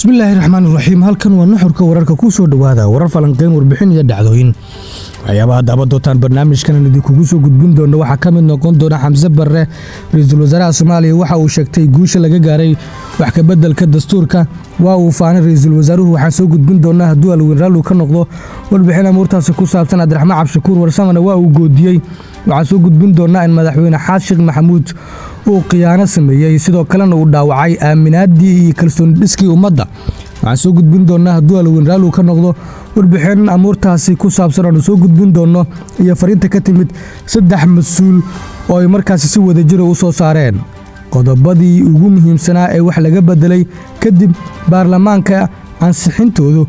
bismillaahi raxmaan iraxiim halkan waa nuxurka wararka ku soo dhowaada warar falanqeyn warbixin iyo dhacdooyin waxyaabaha daaban doontaan barnaamijkan idinkugu soo gudbin doona waxaa ka mid noqon doona xamse barre ra-iisul wasaaraha soomaaliya waxa uu sheegtay guusha laga gaaray wax kabeddelka dastuurka waa uu faanay ra-iisul wasaaruhu waxaan soo gudbin doonaa hadduu alweyn raallu ka noqdo warbixin amuurtaasi ku saabsan cabdiraxmaan cabshakuur warsamana waa uu goodiyey waxaan soo gudbin doonaa in madaxweyne xaas sheekh maxamuud uu khiyaano sameeyey sidoo kalena uu dhaawacay aaminaaddii iyo kalsooni dhiskii ummadda waxaan soo gudbin doonaa hadduu alweyn raallu ka noqdo warbixin amuurtaasi ku saabsan aanu soo gudbin doonno iyo fariinta ka timid saddex mas-uul oo ay markaasi si wadajira u soo saareen qodobadii ugu muhiimsanaa ee wax laga beddelay kadib baarlamaanka ansixintoodu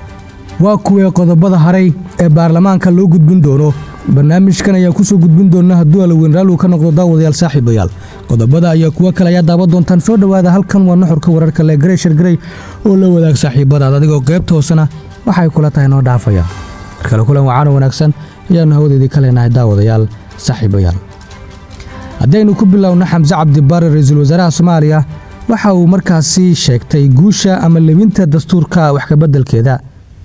waa kuwee qodobada haray ee baarlamaanka loo gudbin doono barnaamijkan ayaa kusoo gudbin doona hadduu alweyn raallu ka noqdo daawadayaal saaxiibayaal qodobada ayaa kuwo kale ayaa daawan doontaan soo dhowaada halkan waa nuxurka wararka le greshar grey oo la wadaag saaxiibadaad adigoo qaybta hoosena waxay kula tahay noo dhaafaya markale kulan wacaano wanaagsan ayaannu hawadeedii ka leenahay daawadayaal saaxiibayaal haddaynu ku bilowno xamse cabdibaare ra-iisul wasaaraha soomaaliya waxa uu markaasi sheegtay guusha ama lebinta dastuurka wax kabeddelkeeda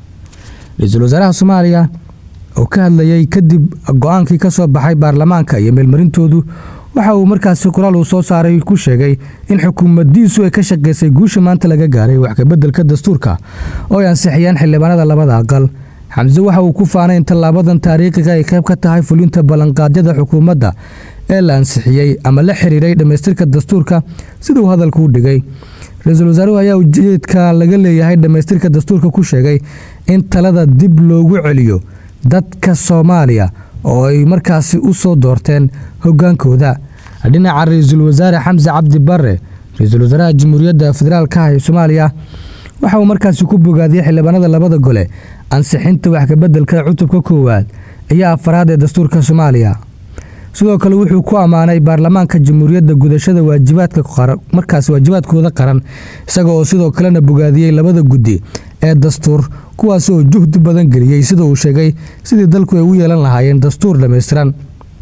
ra-iisul wasaaraha soomaaliya oo ka hadlayey kadib go-aankii ka soo baxay baarlamaanka iyo meelmarintoodu waxa uu markaasi qoraal uu soo saaray ku sheegay in xukuumaddiisu ay ka shaqaysay guusha maanta laga gaaray wax kabeddelka dastuurka oo ay ansixiyeen xildhibaanada labada aqal xamse waxa uu ku faanay in tallaabadan taariikhiga ay qayb ka tahay fulinta ballanqaadyada xukuumadda ee la ansixiyey ama la xiriiray dhammaystirka dastuurka siduu hadalku u dhigay ra-iisul wasaaruhu ayaa ujeedka laga leeyahay dhammaystirka dastuurka ku sheegay in talada dib loogu celiyo dadka soomaaliya oo ay markaasi u soo doorteen hoggaankooda dhinaca ra-iisul wasaare xamse cabdi barre ra-iisul wasaaraha jamhuuriyadda federaalka ah ee soomaaliya waxa uu markaasi ku bogaadiyey xildhibaanada labada gole ansixinta wax kabeddelka cutubka koowaad iyo afaraad ee dastuurka soomaaliya sidoo kale wuxuu ku ammaanay baarlamaanka jamhuuriyadda gudashada waajibaadka markaas waajibaadkooda qaran isaga oo sidoo kalena bogaadiyey labada guddi ee dastuur kuwaas oo juhdi badan geliyey sida uu sheegay sidii dalku ay u yeelan lahaayeen dastuur dhammaystiran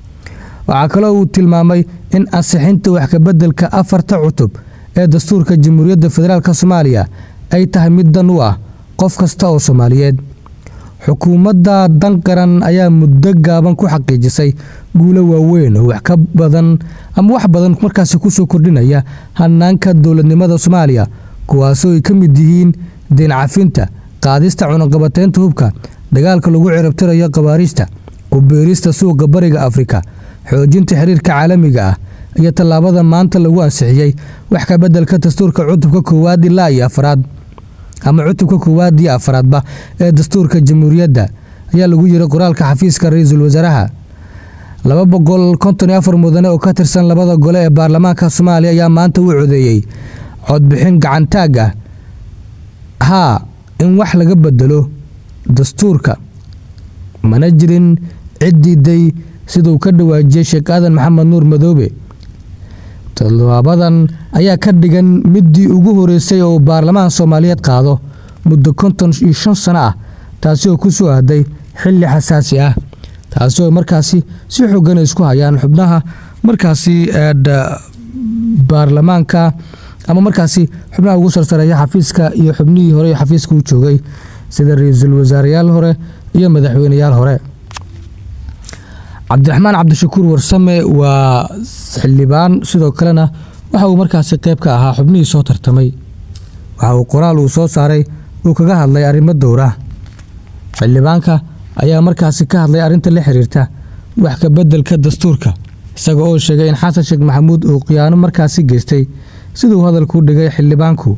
waxaa kaloo uu tilmaamay in ansixinta wax kabeddelka afarta cutub ee dastuurka jamhuuriyadda federaalk soomaaliya ay tahay mid dan u ah qof kasta oo soomaaliyeed xukuumadda dan qaran ayaa muddo gaaban ku xaqiijisay guulo waaweyn oo wax ka badan ama wax badan markaasi kusoo kordhinaya hanaanka dowladnimada soomaaliya kuwaasoo ay ka mid yihiin deen cafinta qaadista cunaqabateynta hubka dagaalka lagu cirabtirayo khabaariijta ku beerista suuqa bariga afrika xoojinta xiriirka caalamiga ah iyo tallaabada maanta lagu ansixiyey wax ka beddelka dastuurka cutubka koowaad ilaa iyo afraad ama cutubka koowaad iyo afraadba ee dastuurka jamhuuriyadda ayaa lagu yiri qoraalka xafiiska ra-iisul wasaaraha laba boqol konton iyo afar mudane oo ka tirsan labada gole ee baarlamaanka soomaaliya ayaa maanta u codeeyey codbixin gacantaag ah haa in wax laga bedelo dastuurka mana jirin cid diiday siduu ka dhawaajiyey sheekh aadan maxamed nuur madoobe tallaabadan ayaa ka dhigan midii ugu horeysay oo baarlamaan soomaaliyeed qaado muddo konton iyo shan sano ah taasi oo ku soo aaday xilli xasaasi ah taasi oo markaasi si xoogan isku hayaan xubnaha markaasi baarlamaanka ama markaasi xubnaha ugu sarsareeya xafiiska iyo xubnihii hore xafiiska u joogay sida ra-iisul wasaareyaal hore iyo madaxweyneyaal hore cabdiraxmaan cabdishakuur warsame waa xildhibaan sidoo kalena waxa uu markaasi qayb ka ahaa xubnihii soo tartamay waxa uu qoraal uu soo saaray uu kaga hadlay arrimo dowra xildhibaanka ayaa markaasi ka hadlay arrinta la xiriirta wax ka beddelka dastuurka isaga oo sheegay in xasan sheekh maxamuud uu khiyaano markaasi geystay siduu hadalku dhigay xildhibaanku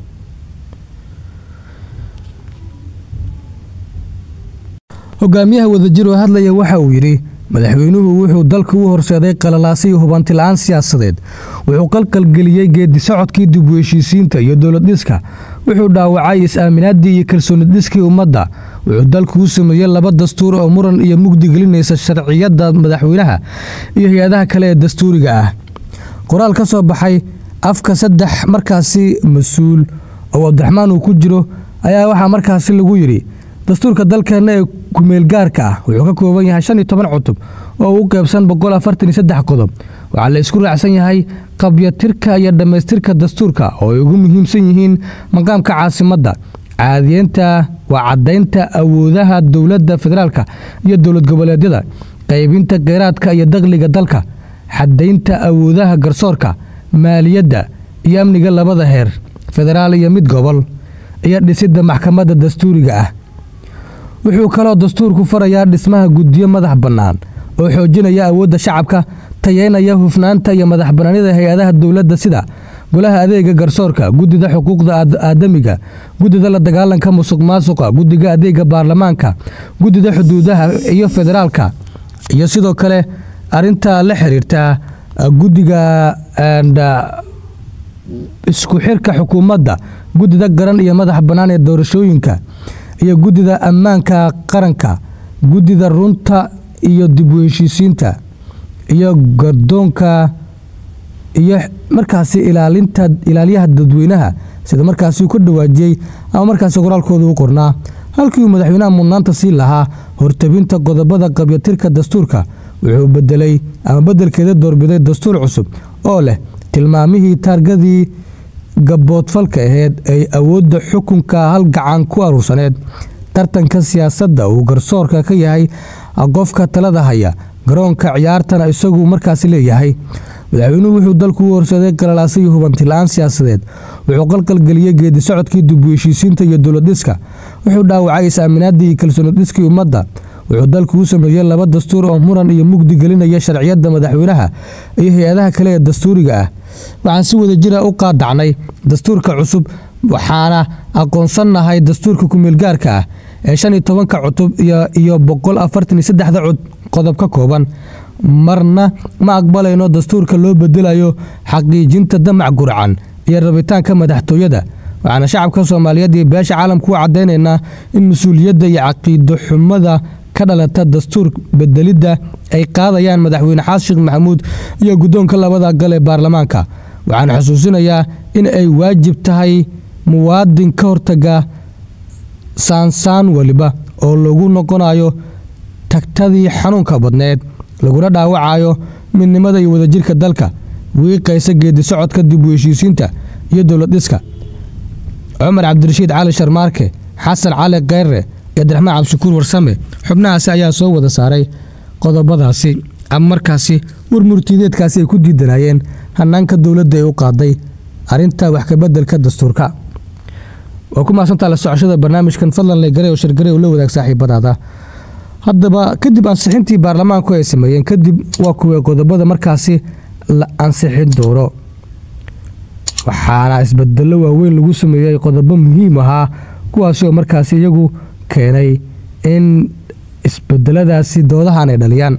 hogaamiyaha wadajir oo hadlaya waxa uu yidhi madaxweynuhu wuxuu dalka u horseeday qalalaasa iyo hubanti-la-aan siyaasadeed wuxuu qalqalgeliyey geedi socodkii dib u heshiisiinta iyo dowlad dhiska wuxuu dhaawacay is-aaminaaddii iyo kalsooni dhiskii ummadda wuxuu dalku u sameeyey laba dastuur oo muran iyo mugdi gelinaysa sharciyadda madaxweynaha iyo hay-adaha kale ee dastuuriga ah qoraal ka soo baxay afka saddex markaasi mas-uul oo cabdiraxmaan uu ku jiro ayaa waxaa markaasi lagu yidhi dastuurka dalkeena ee kumeelgaarka ah wuxuu ka kooban yahay shan iyo toban cutub oo u qeybsan boqol afartan iyo saddex qodob waxaa la isku raacsan yahay qabyatirka iyo dhammaystirka dastuurka oo ay ugu muhiimsan yihiin maqaamka caasimadda caadiyeynta waa caddaynta awoodaha dowladda federaalka iyo dowlad goboleedyada qaybinta kheyraadka iyo dakhliga dalka xadaynta awoodaha garsoorka maaliyadda iyo amniga labada heer federaal iyo mid gobol iyo dhisidda maxkamadda dastuuriga ah wuxuu kaloo dastuurku farayaa dhismaha guddiyo madax bannaan oo xoojinaya awoodda shacabka tayeynaya hufnaanta iyo madax bannaanida hay-adaha dowladda sida golaha adeega garsoorka guddida xuquuqda aadamiga guddida la dagaalanka musuq maasuqa guddiga adeega baarlamaanka guddida xuduudaha iyo federaalka iyo sidoo kale arinta la xiriirta guddiga isku xirka xukuumadda guddida garan iyo madax bannaan ee doorashooyinka iyo guddida ammaanka qaranka guddida runta iyo dib u heshiisiinta iyo gardoonka iyo markaasi ilaalinta ilaaliyaha dadweynaha sida markaasi uu ka dhawaajiyey ama markaasi qoraalkooda u qornaa halkii uu madaxweynaha mudnaanta siin lahaa hortabinta qodobada qabyatirka dastuurka wuxuu bedelay ama beddelkeeda doorbiday dastuur cusub oo leh tilmaamihii taargadii gaboodfalka aheyd ay awoodda xukunka hal gacan ku aruursaneed tartanka siyaasadda uu garsoorka ka yahay qofka talada haya garoonka ciyaartana isagu markaasi leeyahay madaxweynuhu wuxuu dalku u horseeday qalalaasa iyo hubanti-la-aan siyaasadeed wuxuu qalqalgeliyey geedi socodkii dib u heshiisiinta iyo dowladdhiska wuxuu dhaawacay is-aaminaadii iyo kalsoonidhiskii ummadda wuxuu dalku u sameeyey laba dastuur oo muran iyo mugdi gelinaya sharciyadda madaxweynaha iyo hay-adaha kale ee dastuuriga ah waxaan si wada jira u qaadacnay dastuurka cusub waxaana aqoonsannahay dastuurka kumeelgaarka ah ee shan iyo tobanka cutub iyo boqol afartan iyo saddexda qodob ka kooban marna ma aqbalayno dastuurka loo bedelayo xaqiijinta damac gurcan iyo rabitaanka madaxtooyada waxaana shacabka soomaaliyeed iyo beesha caalamku u caddaynaynaa in mas-uuliyadda iyo caqiido xumada ka dhalata dastuur bedelidda ay qaadayaan madaxweyne xasan sheekh maxamuud iyo guddoonka labada gal ee baarlamaanka waxaan xusuusinayaa in ay waajib tahay muwaadin ka hortaga saansaan weliba oo lagu noqonayo tagtadii xanuunka badneed laguna dhaawacayo midnimada iyo wadajirka dalka wiiqaysa geedi socodka dib u heshiisiinta iyo dowlad dhiska cumar cabdirashiid cali sharmaarke xasan cali kheyre iyo abdiraxmaan cabdishakuur warsame xubnahaasi ayaa soo wada saaray qodobadaasi ama markaasi warmurtiideedkaasi ay ku diidanayeen hanaanka dowladda ee u qaaday arinta wax kabeddelka dastuurka waa ku mahadsantaa la socoshada barnaamijkan fadlan legare oo shargare oo la wadaag saaxiibadaada haddaba kadib ansixintii baarlamaanku ay sameeyeen kadib waa kuwa qodobada markaasi la ansixin doono waxaana isbedelo waaweyn lagu sameeyey qodobo muhiim ahaa kuwaasi oo markaasi iyagu keenay in isbedeladaasi doodahan ay dhaliyaan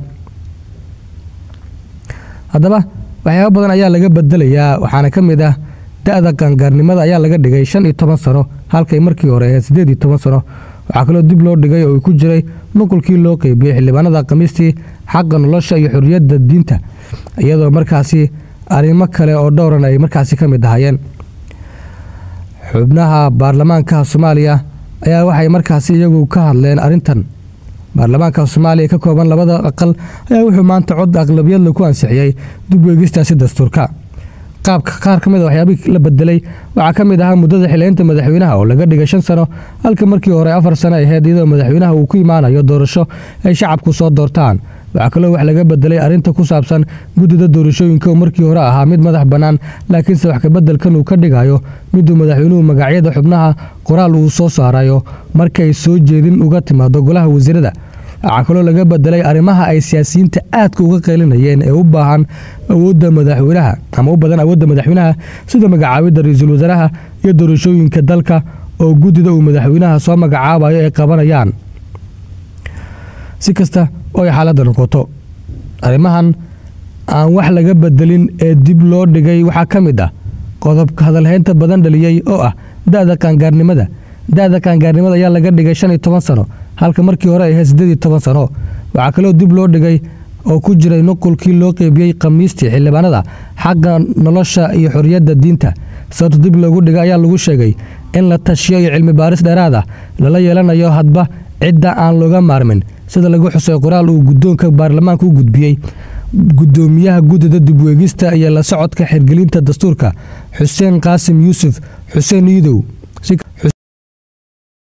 haddaba waxyaaba badan ayaa laga bedelayaa waxaana ka mid ah da-da qaangaarnimada ayaa laga dhigay shan iyo toban sano halkay markii hore ahayd siddeed iyo toban sano waxaa kaloo dib loo dhigay oo ku jiray nuqulkii loo qeybiyey xildhibaanada khamiistii xaqa nolosha iyo xorriyadda diinta iyadoo markaasi arrimo kale oo dhowran ay markaasi ka mid ahaayeen xubnaha baarlamaanka soomaaliya ayaa waxay markaasi iyagu ka hadleen arrintan baarlamaanka soomaaliya ka kooban labada aqal ayaa wuxuu maanta cod aqlabiyad lagu ansixiyey dib weegistaasi dastuurka qaabka qaar ka mid a waxyaabihii la bedelay waxaa ka mid ahaa muddada xileynta madaxweynaha oo laga dhigay shan sano halka markii hore afar sano ahayd iyadoo madaxweynaha uu ku imaanayo doorasho ay shacabku soo doortaan waxaa kaloo wax laga bedelay arrinta ku saabsan guddida doorashooyinka oo markii hore ahaa mid madax bannaan laakiinse wax kabeddelkan uu ka dhigayo miduu madaxweynuhu magacyada xubnaha qoraal uu soo saarayo markay soo jeedin uga timaado golaha wasiirada waxaa kaloo laga bedelay arrimaha ay siyaasiyiinta aadka uga qeylinayeen ee u baahan awoodda madaxweynaha ama u badan awoodda madaxweynaha sida magacaabidda ra-iisul wasaaraha iyo doorashooyinka dalka oo guddida uu madaxweynaha soo magacaabayo ay qabanayaan si kasta oo ay xaaladda noqoto arrimahan aan wax laga bedelin ee dib loo dhigay waxaa ka mid ah qodobka hadalhaynta badan dhaliyey oo ah da-da qaangaarnimada da-da qaangaarnimada ayaa laga dhigay shan iyo toban sano halka markii hore ay ahayd siddeed iyo toban sano waxaa kaloo dib loo dhigay oo ku jiray nuqulkii loo qeybiyey khamiistii xildhibaanada xagga nolosha iyo xorriyadda diinta sababta dib loogu dhigay ayaa lagu sheegay in la tashiyo iyo cilmi baaris dheeraad ah lala yeelanayo hadba cidda aan looga maarmin sida lagu xusay qoraal uu guddoonka baarlamaanka u gudbiyey guddoomiyaha guddida dibweegista iyo la socodka xirgelinta dastuurka xuseen qaasim yuusuf xuseen iidow